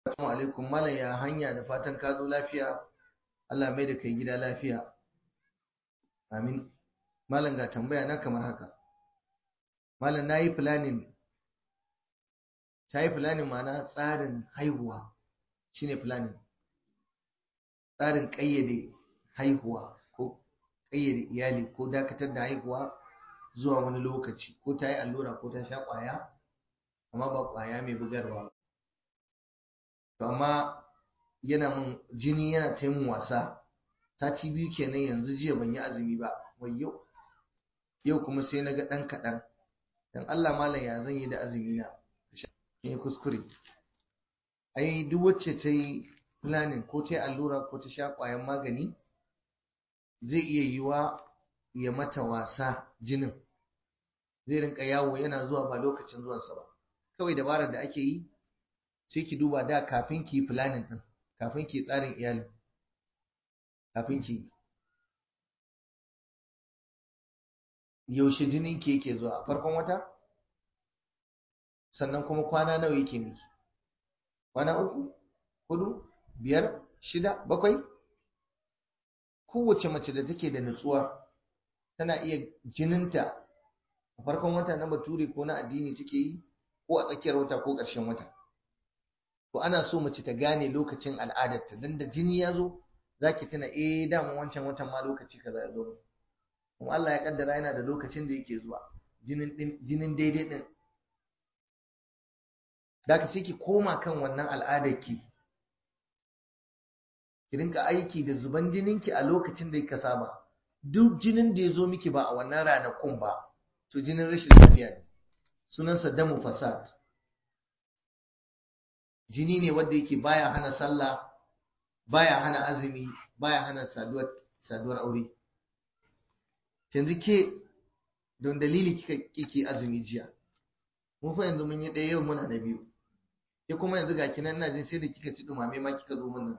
Assalamu alaikum malam ya hanya da fatan ka zo lafiya Allah mai da kai gida lafiya amin malam ga tambaya na kamar haka malam nayi planning tayi planning ma'ana tsarin haihuwa shine planning tsarin kayyade haihuwa ko kayyade iyali ko dakatar da haihuwa zuwa wani lokaci ko ta yi allura ko ta sha ƙwaya amma ba ƙwaya mai bugarwa to amma yana mun jini yana ta mun wasa sati biyu kenan yanzu jiya ban yi azumi ba wai yau yau kuma sai na ga ɗan kaɗan dan Allah malam ya zan yi da azumi na yi kuskure ai duk wacce ta yi planning ko ta yi allura ko ta sha ƙwayan magani zai iya yiwa ya mata wasa jinin zai rinka yawo yana zuwa ba lokacin zuwansa ba kawai dabarar da ake yi sai ki duba da kafin ki planning din kafin ki tsarin iyalin kafin ki yaushe jinin ki yake zuwa a farkon wata sannan kuma kwana nawa yake miki kwana uku hudu biyar shida bakwai kowace mace da take da nutsuwa tana iya jininta a farkon wata na bature ko na addini take yi ko a tsakiyar wata ko ƙarshen wata to ana so mace ta gane lokacin al'adarta dan da jini ya zo zaki tuna eh dama wancan watan ma lokaci kaza ya zo kuma Allah ya kaddara yana da lokacin da yake zuwa jinin din jinin daidai din zaka sai ki koma kan wannan al'adar ki ki rinka aiki da zuban jininki a lokacin da kika saba duk jinin da ya zo miki ba a wannan ranakun ba to jinin rashin lafiya ne sunansa damu fasad jini ne wanda yake baya hana sallah baya hana azumi baya hana saduwar saduwar aure yanzu ke don dalili kika kike azumi jiya mun fa yanzu mun yi ɗaya yau muna da biyu ke kuma yanzu ga kinan ina jin sai da kika ci dumame ma kika zo mun nan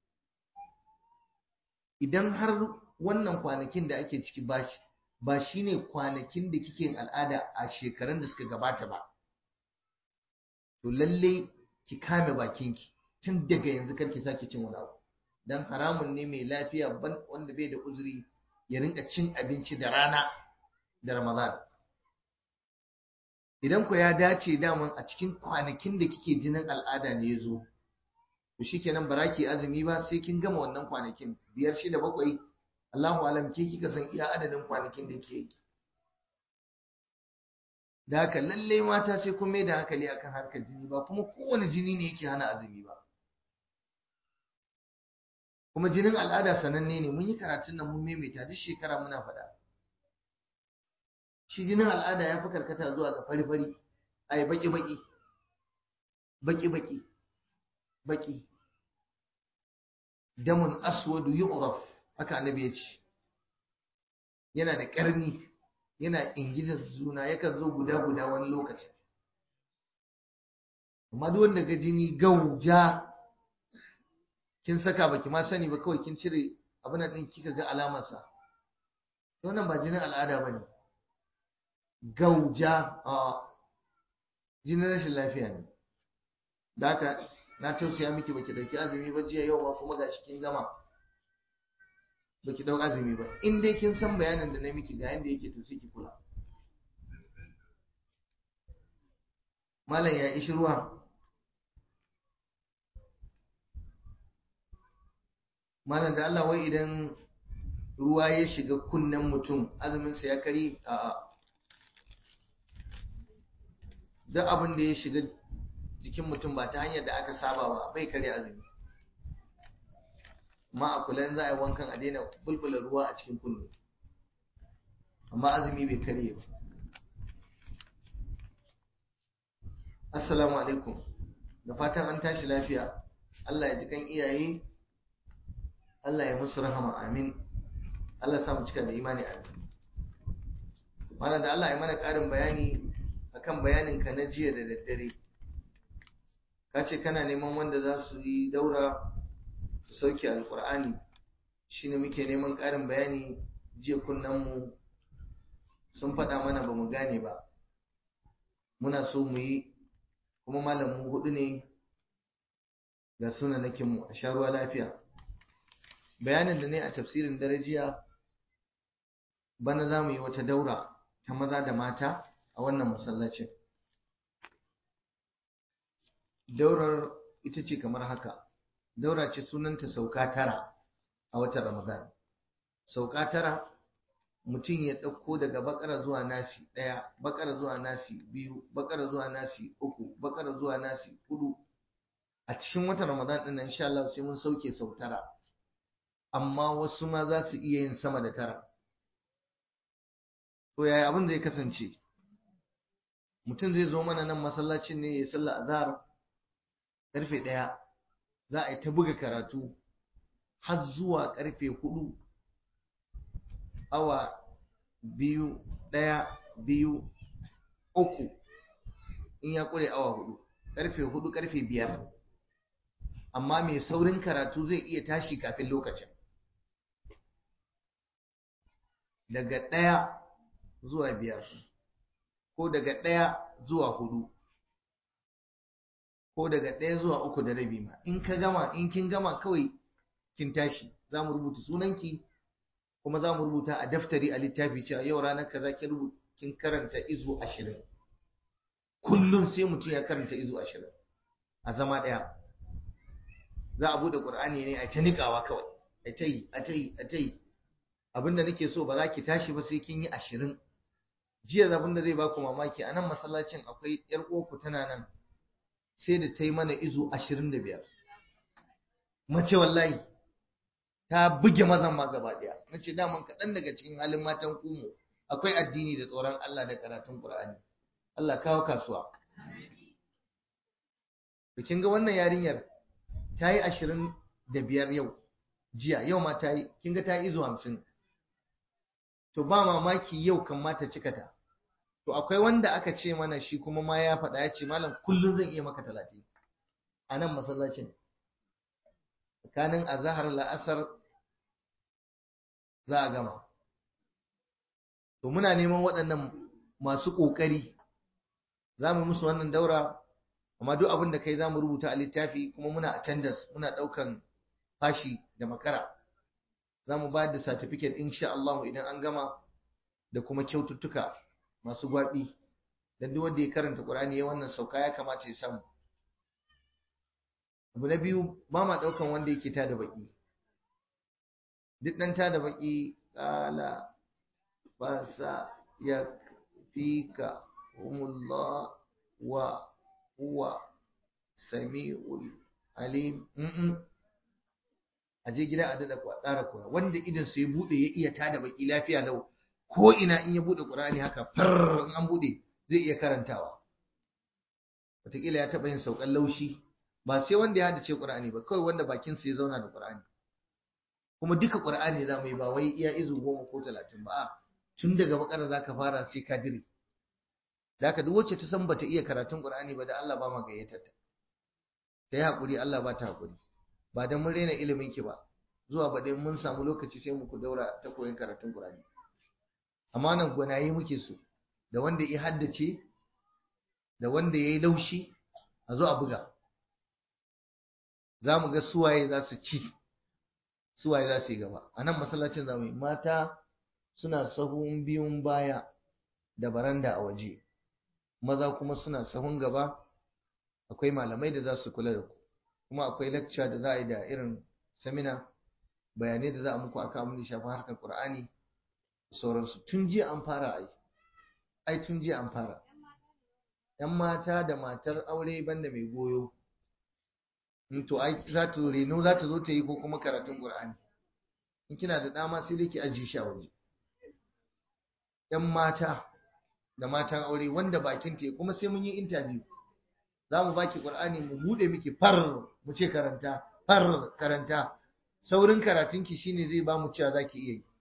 idan har wannan kwanakin da ake ciki bashi ba shine kwanakin da kike al'ada a shekarun da suka gabata ba to lalle ki kame bakinki tun daga yanzu karki sake cin wani abu dan haramun ne mai lafiya wanda bai da uzuri ya rinka cin abinci da rana da ramadan idan ku ya dace daman a cikin kwanakin da kike jinin al'ada ne ya zo to shikenan ba ki azumi ba sai kin gama wannan kwanakin biyar shida bakwai Allahu alam ke kika san iya adadin kwanakin da ke yi da haka lallai mata sai kun mai da hankali akan harkar jini ba kuma kowane jini ne yake hana azumi ba kuma jinin al'ada sananne ne mun yi karatun nan mun maimaita duk shekara muna faɗa shi jinin al'ada ya fi karkata zuwa ga fari-fari ai baki-baki baki-baki baki damun aswadu yu'raf haka annabi ya ce yana da ƙarni yana ingizar juna yakan zo guda-guda wani lokaci amma duk wanda ga jini gauja kin saka baki ma sani ba kawai kin cire abin nan din kika ga alamarsa wannan ba jinin al'ada bane gauja a jinin rashin lafiya ne da haka na tausaya miki baki dauki azumi ba jiya yau ma kuma gashi kin gama baki dau azumi ba in dai kin san bayanin da na miki ga yanda yake to sai ki kula malam ya ishi ruwa malam da Allah wai idan ruwa ya shiga kunnen mutum azumin sa ya kari a duk abin da ya shiga jikin mutum ba ta hanyar da aka saba ba bai kare azumi amma a kula za a yi wankan a daina bulbula ruwa a cikin kunne amma azumi bai karye ba assalamu alaikum da fatan an tashi lafiya Allah ya ji kan iyaye Allah ya musu rahama amin Allah ya samu cika da imani amin mana da Allah ya mana ƙarin bayani akan bayanin ka na jiya da daddare ka ce kana neman wanda za su yi daura su sauke alkur'ani shine muke neman ƙarin bayani jiya mu sun faɗa mana ba mu gane ba muna so mu yi kuma malamin hudu ne ga sunanakin mu a sha ruwa lafiya bayanin da ne a tafsirin darajiya bana za mu yi wata daura ta maza da mata a wannan masallacin daurar ita ce kamar haka daura ce sunanta sauka tara a watan ramadan sauka tara mutum ya ɗauko daga bakara zuwa nasi ɗaya bakara zuwa nasi biyu bakara zuwa nasi uku bakara zuwa nasi hudu a cikin watan ramadan ɗin nan insha Allah sai mun sauke sau tara amma wasu ma za su iya yin sama da tara to yaya abin zai kasance mutum zai zo mana nan masallacin ne ya sallah azhar karfe ɗaya za a yi ta buga karatu har zuwa karfe hudu awa biyu ɗaya biyu uku in ya ƙure awa hudu karfe hudu karfe biyar amma mai saurin karatu zai iya tashi kafin lokacin daga ɗaya zuwa biyar ko daga ɗaya zuwa hudu ko daga ɗaya zuwa uku da rabi ma in ka gama in kin gama kawai kin tashi za mu rubuta sunanki kuma za mu rubuta a daftari a littafi cewa yau ranar kaza kin rubuta kin karanta izu ashirin kullum sai mutum ya karanta izu ashirin a zama ɗaya za a buɗe ƙur'ani ne a ta niƙawa kawai a ta yi a ta yi a ta yi abinda nake so ba za ki tashi ba sai kin yi ashirin jiya zabin da zai baku mamaki a nan masallacin akwai yar uwarku tana nan sai da ta yi mana izu ashirin da biyar mace wallahi ta buge mazan ma gaba ɗaya na ce daman kaɗan daga cikin halin matan kumu akwai addini da tsoron Allah da karatun Qur'ani Allah kawo kasuwa kin ga wannan yarinyar ta yi ashirin da biyar yau jiya yau ma ta yi kin ga ta yi izu hamsin to ba mamaki yau kan mata cika ta to akwai wanda aka ce mana shi kuma ma ya faɗa ya ce malam kullum zan iya maka talatin a nan masallacin tsakanin azahar la'asar za a gama to muna neman waɗannan masu ƙoƙari za mu musu wannan daura amma duk abin da kai za mu rubuta a littafi kuma muna attendance muna ɗaukan fashi da makara za mu bayar da certificate insha Allah idan an gama da kuma kyaututtuka masu gwaɓi don duk wanda ya karanta Qur'ani ya wannan sauka ya kamata ya samu abu na biyu ba ma ɗaukan wanda yake ta da baƙi duk ɗan ta da baƙi ƙala ba sa ya fi ka umullah wa huwa sami'ul alim a je gida a dada tsara koya wanda idan su ya bude ya iya tada baki lafiya lau ko ina in ya bude qur'ani haka far in an bude zai iya karantawa wataƙila ya taɓa yin saukan laushi ba sai wanda ya hadace qur'ani ba kawai wanda bakin sa ya zauna da qur'ani kuma duka qur'ani za mu yi ba wai iya izu goma ko talatin ba a tun daga bakara za ka fara sai ka dire da haka duk wacce ta san bata iya karatun qur'ani ba da Allah ba ma gayyatar ta ta yi haƙuri Allah ba ta haƙuri ba don mun rena ilimin ki ba zuwa ba dai mun samu lokaci sai muku daura ta koyon karatun Qur'ani amma nan gwanaye muke so da wanda ya haddace da wanda ya yi laushi a zo a buga za mu ga suwaye za su ci suwaye za su yi gaba a nan masallacin zamu yi mata suna sahun biyun baya da baranda a waje maza kuma suna sahun gaba akwai malamai da za su kula da ku kuma akwai lecture da za a yi da irin samina bayanai da za a muku akan abin da shafi harkar Qur'ani da sauransu tun jiya an fara ai ai tun jiya an fara yan mata da matar aure banda mai goyo in to ai za ta reno za ta zo ta yi ko kuma karatun Qur'ani in kina da dama sai dai ki ajiye shi a waje yan mata da matan aure wanda bakin ta kuma sai mun yi interview za mu baki Qur'ani mu bude miki far mu ce karanta far karanta saurin karatunki shine zai ba mu cewa zaki iya yi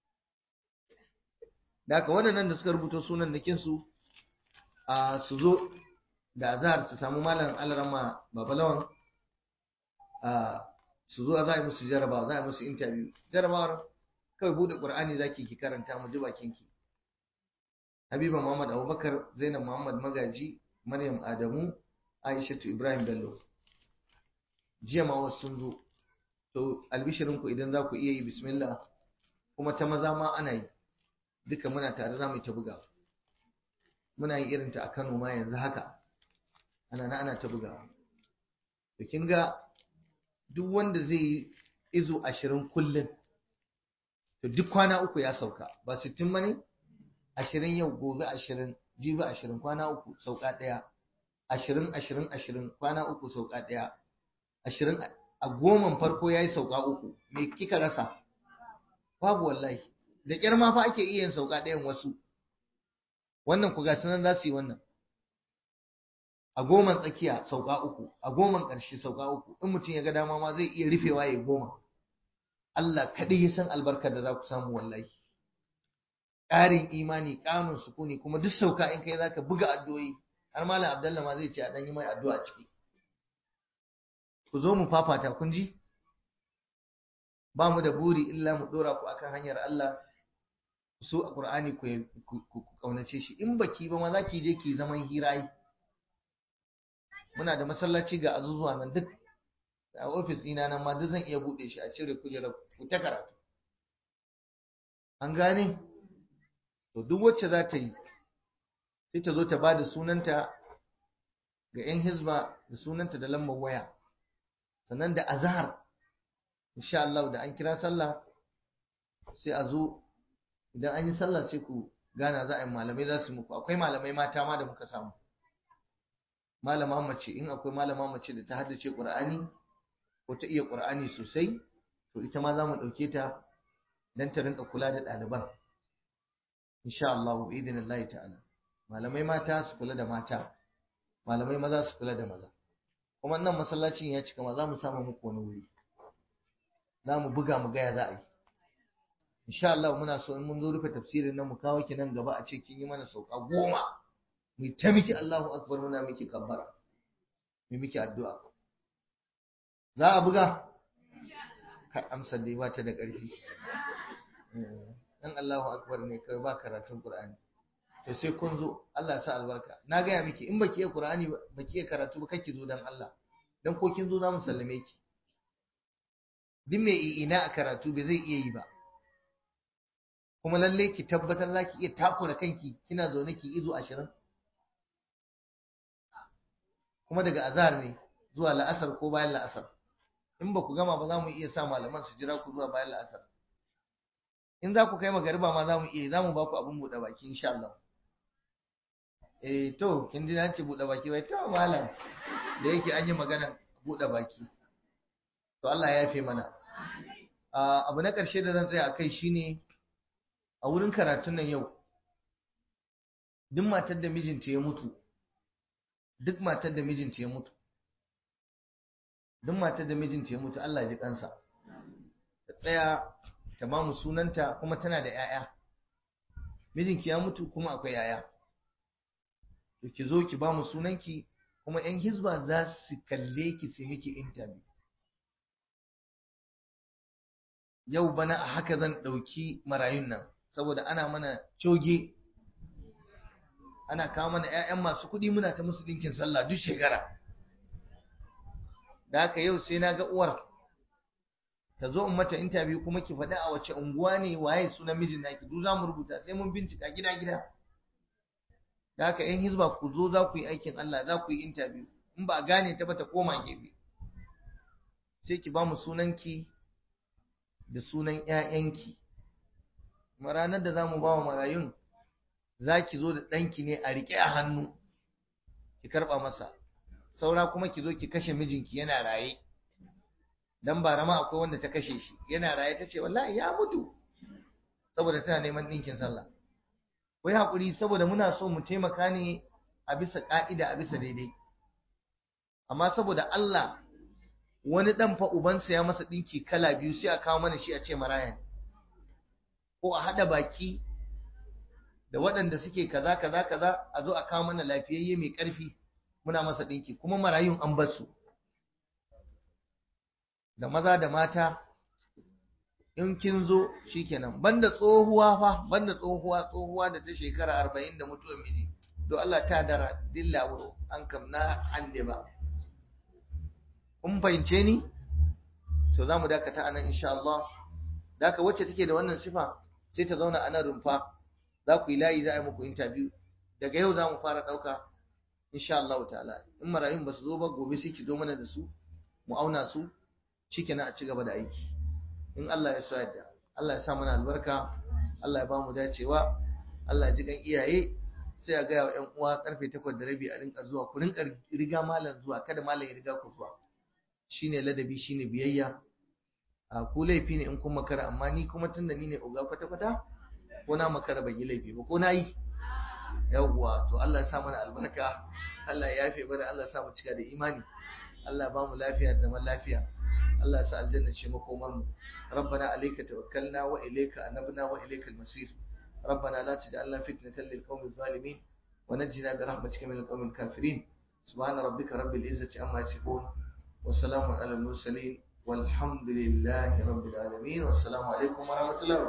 da haka waɗannan da suka rubuta sunan nakin su a su zo da azhar su samu malam alrama babalawan a su zo za a yi musu jarabawa za a yi musu interview jarabawar kawai bude Qur'ani zaki ki karanta mu ji bakinki Habiba Muhammad Abubakar Zainab Muhammad Magaji Maryam Adamu Aishatu Ibrahim Bello jiya ma wasu sun zo to albishirinku idan za ku iya yi bismillah kuma ta maza ma ana yi duka muna tare za mu yi ta buga muna yi irin ta a Kano ma yanzu haka ana na ana ta buga to kin ga duk wanda zai yi izo ashirin kullum to duk kwana uku ya sauka ba sittin ba ne ashirin yau gobe ashirin jibi ashirin kwana uku sauka ɗaya ashirin ashirin ashirin kwana uku sauka ɗaya ashirin a goman farko ya yi sauka uku me kika rasa babu wallahi da ƙyar ma fa ake iya yin sauka ɗayan wasu wannan ku gasu nan za su yi wannan a goman tsakiya sauka uku a goman ƙarshe sauka uku in mutum ya ga dama ma zai iya rufewa ya goma Allah kaɗai ya san albarkar da za ku samu wallahi ƙarin imani ƙarin sukuni kuma duk sauka in kai zaka buga addu'o'i har malam Abdullah ma zai ce a dan yi mai addu'a ciki ku zo mu fafata kun ji ba mu da buri illa mu dora ku akan hanyar Allah su a Qur'ani ku ku kaunace shi in baki ba ma zaki je ki zaman hirayi muna da masallaci ga azuzuwa nan duk a ofis ina nan ma duk zan iya bude shi a cire kujerar ku ta karatu an gane to duk wacce za ta yi sai ta zo ta ba da sunanta ga 'yan hizba da sunanta da lambar waya sannan da azhar insha Allah da an kira sallah sai a zo idan an yi sallah sai ku gana za a yi malamai za su muku akwai malamai mata ma da muka samu malama mace in akwai malama mace da ta haddace Qur'ani ko ta iya Qur'ani sosai to ita ma za mu ɗauke ta don ta rinka kula da ɗaliban insha Allah bi idinillahi ta'ala malamai mata su kula da mata malamai maza su kula da maza kuma nan masallacin ya cika ma za mu samu muku wani wuri za mu buga mu gaya za a yi insha Allah muna so in mun zo rufe tafsirin nan mu kawo ki nan gaba a ce kin yi mana sauka goma mu ta miki Allahu akbar muna miki kabbara mu miki addu'a za a buga ka amsa dai ba ta da ƙarfi dan Allahu akbar ne kai ba karatun Qur'ani to sai kun zo Allah ya sa albarka na gaya miki in baki iya Qur'ani baki iya karatu ba kake zo dan Allah dan ko kin zo za mu sallame ki duk mai ina a karatu bai zai iya yi ba kuma lalle ki tabbatar za ki iya takura kanki kina zaune ki izo ashirin kuma daga azhar ne zuwa la'asar ko bayan la'asar in ba ku gama ba za mu iya sa malaman su jira ku zuwa bayan la'asar in za ku kai magariba ma za mu iya za mu ba ku abin buɗe baki insha Allah eh to kin ji na ce buɗe baki bai to malam da yake an yi magana buɗe baki to Allah ya yafe mana abu na ƙarshe da zan tsaya a kai shine a wurin karatun nan yau duk matar da mijinta ya mutu duk matar da mijinta ya mutu duk matar da mijinta ya mutu Allah ya ji kansa ta tsaya ta ba mu sunanta kuma tana da 'ya'ya mijinki ya mutu kuma akwai 'ya'ya to ki zo ki ba mu sunanki kuma 'yan hizba za su kalle ki su miki interview yau bana a haka zan ɗauki marayun nan saboda ana mana coge ana kawo mana 'ya'yan masu kuɗi muna ta musu ɗinkin sallah duk shekara da haka yau sai na ga uwar ta zo in mata interview kuma ki faɗi a wace unguwa ne waye sunan mijin naki duk za mu rubuta sai mun bincika gida gida da haka yan hizba ku zo za ku yi aikin Allah za ku yi interview in ba a gane ta ba ta koma gefe sai ki ba mu sunanki da sunan ƴaƴanki kuma ranar da za mu ba wa marayun za ki zo da ɗanki ne a riƙe a hannu ki karɓa masa saura kuma ki zo ki kashe mijinki yana raye dan ba rama akwai wanda ta kashe shi yana raye ta ce wallahi ya mutu saboda tana neman ɗinkin sallah wai haƙuri saboda muna so mu taimaka ne a bisa ƙa'ida a bisa daidai amma saboda Allah wani ɗan fa ubansa ya masa ɗinki kala biyu sai a kawo mana shi a ce maraya ne ko a haɗa baki da waɗanda suke kaza kaza kaza a zo a kawo mana lafiyayye mai ƙarfi muna masa ɗinki kuma marayun an bar su da maza da mata in kin zo shikenan banda tsohuwa fa banda tsohuwa tsohuwa da ta shekara arba'in da mutuwar miji do Allah ta dara dilla wuro an kam na hande ba kun fahimce ni to za mu dakata anan insha Allah da ka wacce take da wannan sifa sai ta zauna a nan rumfa za ku yi layi za a yi muku interview daga yau za mu fara ɗauka insha Allah ta'ala in marayun ba su zo ba gobe sai ki zo mana da su mu auna su shikenan a ci gaba da aiki in Allah ya so yadda Allah ya sa mana albarka Allah ya ba mu dacewa Allah ya ji kan iyaye sai a gaya wa ƴan uwa karfe takwas da rabi a rinka zuwa ku rinka riga malam zuwa kada malam ya riga ku zuwa shine ladabi shine biyayya a ku laifi ne in kun makara amma ni kuma tunda ni ne uga kwata kwata ko na makara ban yi laifi ba ko na yi yawwa to Allah ya sa mana albarka Allah ya yafe bada Allah ya sa mu cika da imani Allah ya ba mu lafiya da zaman lafiya Allah ya sa aljanna ce makomar mu rabbana alayka tawakkalna wa ilayka anabna wa ilaykal masir ربنا لا تجعلنا فتنة للقوم الظالمين ونجنا برحمتك من القوم الكافرين سبحان ربك رب العزة عما يصفون وسلام على المرسلين والحمد لله رب العالمين والسلام عليكم ورحمة الله وبركاته